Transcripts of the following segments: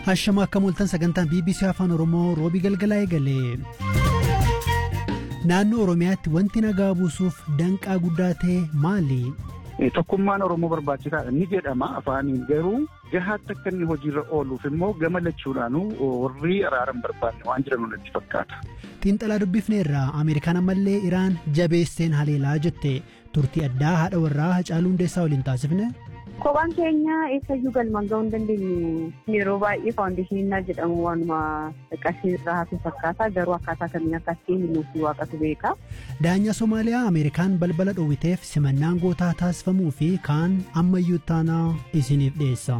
Hashama akka mul'atan sagantaan BBC Afaan Oromoo roobii galgalaa eegale. Naannoo Oromiyaatti wanti nagaa buusuuf danqaa guddaa ta'e maali? Tokkummaan Oromoo barbaachisaadha ni jedhama afaaniin garuu gahaatti akka inni hojiirra ooluuf immoo gama lachuudhaanuu warri araaran barbaanne waan jiran natti fakkaata. Xiinxalaa dubbifneerraa Ameerikaan ammallee Iraan jabeesseen haleelaa jette turtii addaa haadha warraa Hacaaluu Hundeessaa waliin taasifne. Kophaan keenya eessayyuu galmaan ga'uu hin dandeenyu. Yeroo baay'ee faawundeeshiniin jedhamu waanuma qarshii irraa hafe fakkaata garuu akkaataa kamiin akka ittiin nuuf waaqatu beeka. Daanyaa Somaaliyaa Ameerikaan balbala dhoowwiteef simannaan gootaa taasifamuu fi kaan ammayyuu taanaa isiniif dhiyeessa.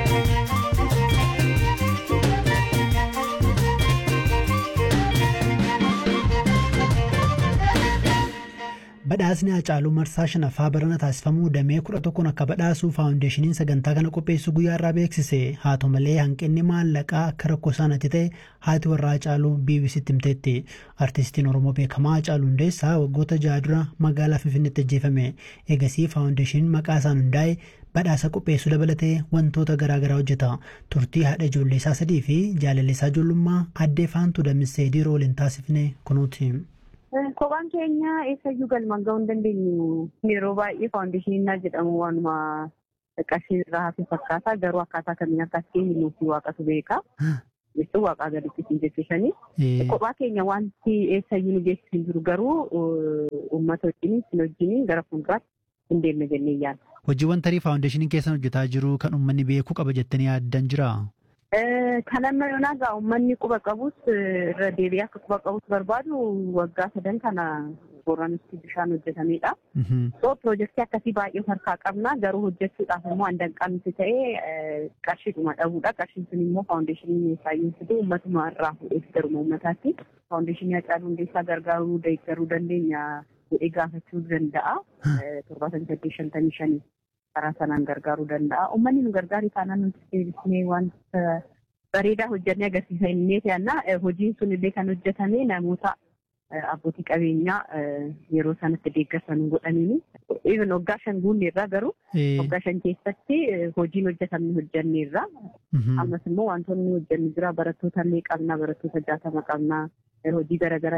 Badhaasni Hacaaluu Marsaa shanaffaa barana taasifamuu damee kudha tokkoon akka badhaasu faawundeeshiniin sagantaa kana qopheessu guyyaa irraa beeksise haa ta'u malee hanqinni maallaqaa akka rakkoo isaanitti ta'e haati warraa Hacaaluu BBCtti himteetti. Artistiin Oromoo beekamaa Hacaaluu Hundeessaa waggoota jaha dura magaalaa Finfinneetti ajjeefame. Eegasii faawundeeshiniin maqaa isaan hundaa'e badhaasa qopheessuu dabalatee wantoota garaagaraa hojjeta. Turtii haadha ijoollee isaa sadii fi jaalallee isaa ijoollummaa addee faantuu damissee dhiiroo waliin taasifne kunuuti. Kophaan keenya eessayyuu galmaan ga'uu hin dandeenyu. Yeroo baay'ee faawundeeshiniin jedhamu waanuma qarshii irraa hafe fakkaata garuu akkaataa kamiin akka ittiin nuuf waaqatu beeka. Jechuun waaqaa gaditti siin jechuushanii. Kophaa keenya wanti eessayyuu nu geessisu hin jiru garuu uummata wajjin sin wajjin gara fuulduraatti hin deemne jennee yaadda. Hojiiwwan tarii faawundeeshiniin keessan hojjetaa jiru kan uummanni beekuu qaba jettanii yaaddan jiraa? Kan amma yoonaa gaa uummanni quba qabus irra deebi'ee akka quba qabus barbaadu waggaa sadan kana booranitti bishaan hojjetamedha. So piroojeektii akkasii baay'ee harkaa qabna garuu hojjechuudhaaf immoo handanqaan nuti ta'e qarshiidhuma dhabuudha. Qarshiin sun immoo faawundeeshinii saayinsii fidu uummatuma irraa fuudheef garuma uummataatti. Faawundeeshinii Hacaaluu Hundeessaa gargaaruu deeggaruu dandeenya jedhee gaafachuu danda'a. Torbaatamii saddeet shantamii shanii. karaa sanaan gargaaruu danda'a. Uummanni nu gargaaru taanaan nuti deebisnee wanta bareedaa hojjannee agarsiisa innee fe'annaa. Hojiin sun illee kan hojjetame namoota abbootii qabeenyaa yeroo sanatti deeggarsan godhaniini. Even waggaa shan guunne irraa garuu waggaa shan keessatti hojiin hojjetamne hojjenne irraa. Ammas immoo wantoonni hojjenne jira barattoota illee qabna barattoota jaatama qabna. hojii garaagaraa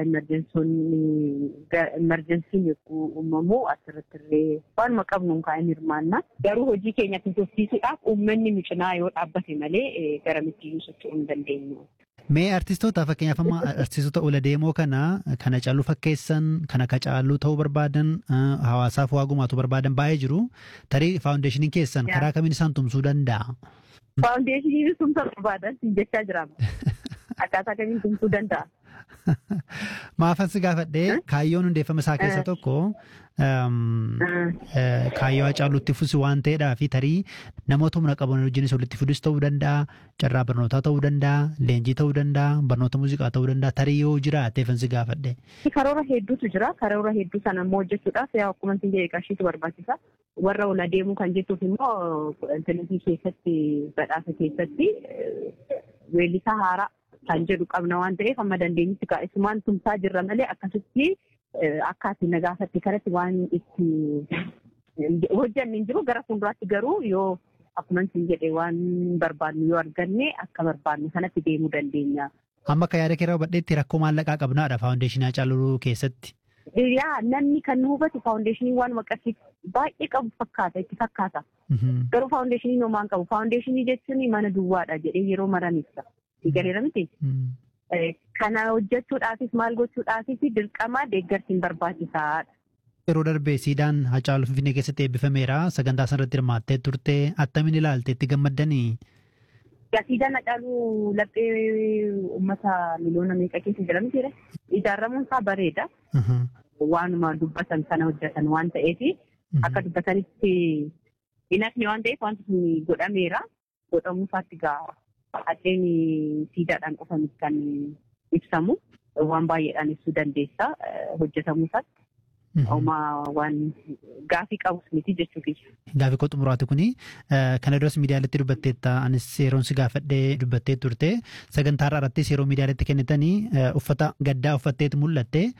imerjensiin yogguu uumamu asirratti illee waanuma qabnu kaa'in hirmaanna. Garuu hojii keenya tursiisuudhaaf uummanni nu cinaa yoo dhaabbate malee garamitti socho'uu hin dandeenyu. Mee artistoota fakkeenyaaf amma artistoota ola deemoo kana kana caaluu fakkeessan kana ka caaluu ta'uu barbaadan hawaasaaf waa gumaatu barbaadan baay'ee jiru. Tarii faawundeeshiniin keessan karaa kamiin isaan tumsuu danda'a? Faawundeeshiniin tumsa barbaadan jechaa jiraama. Akkaataa kamiin tumsuu danda'a? Maafan si gaafadhee kaayyoon hundeeffama isaa keessa tokko kaayyoo Hacaaluutti fusi waan ta'eedhaa fi tarii namoota humna qaban wajjinis walitti fidus ta'uu danda'a, carraa barnootaa ta'uu danda'a, leenjii ta'uu danda'a, barnoota muuziqaa ta'uu danda'a, tarii yoo jiraateefan si gaafadhe. Karoora hedduutu jira. Karoora hedduu sana immoo hojjechuudhaaf yaa akkuma isin jedhe qarshiitu barbaachisa. Warra ola deemuu kan jettuuf immoo intarneetii keessatti badhaasa keessatti weellisaa haaraa kan jedhu qabna waan ta'eef amma dandeenyutti kaa'isumaan tumsaa jirra malee akkasitti akka ati nagaafatti kanatti waan itti hojjanne hin jiru gara fuulduraatti garuu yoo akkuma isin jedhe waan barbaadnu yoo arganne akka barbaadne kanatti deemuu dandeenya. Amma akka yaada keerraa hubadheetti rakkoo maallaqaa qabnaadha faawundeeshinii Hacaaluu keessatti. Yaa namni kan nu hubatu faawundeeshinii waan maqasii baay'ee qabu fakkaata itti fakkaata. Garuu faawundeeshinii homaan qabu faawundeeshinii jechuun mana duwwaadha jedhee yeroo maran ibsa. Galeera miti. Kana hojjechuudhaafis maal gochuudhaafis dirqama deeggarsiin barbaachisaadha. Yeroo darbee siidaan Hacaaluu Finfinnee keessatti eebbifameera. Sagantaa sanarratti hirmaattee turte attamiin ilaalte itti gammaddanii? Siidaan Hacaaluu laphee uummata miliyoona meeqa keessa jira miti Ijaaramuun isaa bareeda. Waanuma dubbatan sana hojjetan waan ta'eef akka dubbatanitti hin hafne waan ta'eef wanti sun godhameera. Godhamuu isaatti ga'a. Addeen siidaadhaan qofaan kan ibsamu waan baay'eedhaan ibsuu dandeessa hojjetamuu isaatti. Uumaa waan gaafii qabus miti jechuudha. Gaafii koo xumuraati kuni kana duras miidiyaaleetti dubbatteetta anis yeroon si gaafadhee dubbattee turte sagantaa irrattis yeroo miidiyaaleetti kennitanii uffata gaddaa uffatteetu mul'atte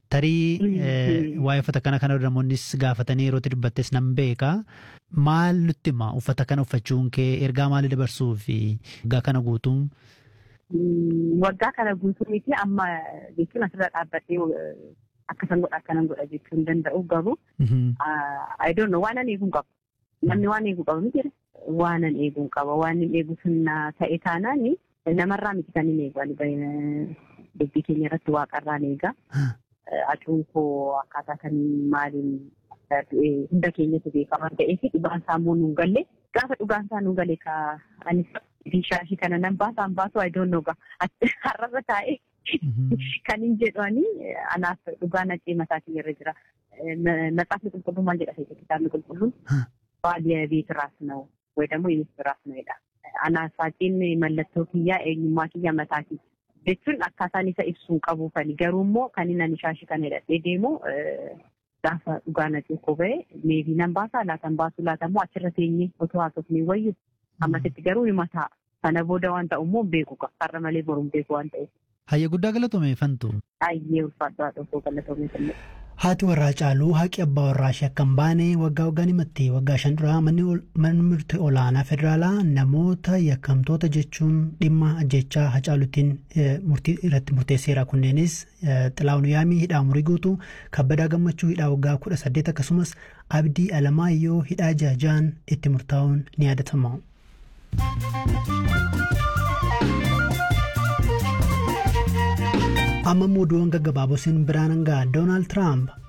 Tarii waa'ee uffata kana kana namoonnis gaafatanii yeroo dubbattes nan beeka. Maal nutti hima uffata kana uffachuun kee ergaa maalii dabarsuu fi waggaa kana guutuun? Waggaa kana guutuu miti amma jechuun asirra dhaabbatee akkasan godha akkanan godha jechuu hin danda'u garuu I don't know waan an eeguu qabu. Namni waan eeguu qabu miti waan an eeguu qaba waan hin eegu sunna ta'e taanaan namarraa miti kan hin eegu dubbii keenya irratti waaqarraan eega. Acuun koo akkaataa kan maaliin hunda keenyatu beekama ta'ee fi dhugaan isaa immoo nuun galle gaafa dhugaan isaa nuun galle ka anis bishaashii kana nan baasaan baasu I don't know har'arra taa'ee kan hin jedhani anaaf dhugaa naqee mataa kiyya irra jira. Matsaafni qulqulluu maal jedha ta'e kitaabni qulqulluun baadiyyaa ቤት ራስ ነው ወይ ደግሞ የሚስት ራስ ነው jedha. Anaafaatiin mallattoo kiyyaa eenyummaa kiyya mataa kiyya. jechuun akkaataan isa ibsuun qabuufani garuu immoo kan inni ani shaashii kana hidhadhee deemu gaafa dhugaa naqee koo ba'e meebii nan baasaa laatan baasuu laatan immoo achirra teenyee otoo haasofnee wayyu ammasitti garuu ni mataa sana booda waan ta'u immoo beeku har'a malee boruun beeku waan ta'eef. Hayya guddaa galatoomfantu. Baay'ee ulfaadhaa tokko galatoomfanne. Haati warraa caaluu haqi abbaa warraa ishee akka hin baane waggaa waggaan himatti waggaa shan duraa manni murtii olaanaa federaalaa namoota yakkamtoota jechuun dhimma ajjechaa hacaaluutiin murtii irratti murteesseera kunneenis xilaawun yaamii hidhaa umurii guutuu kabbadaa gammachuu hidhaa waggaa kudha saddeet akkasumas abdii alamaayyoo hidhaa jaajaan itti murtaa'uun ni yaadatama. amma immoo oduuwwan gaggabaaboo biraan hangaa doonaald tiraamp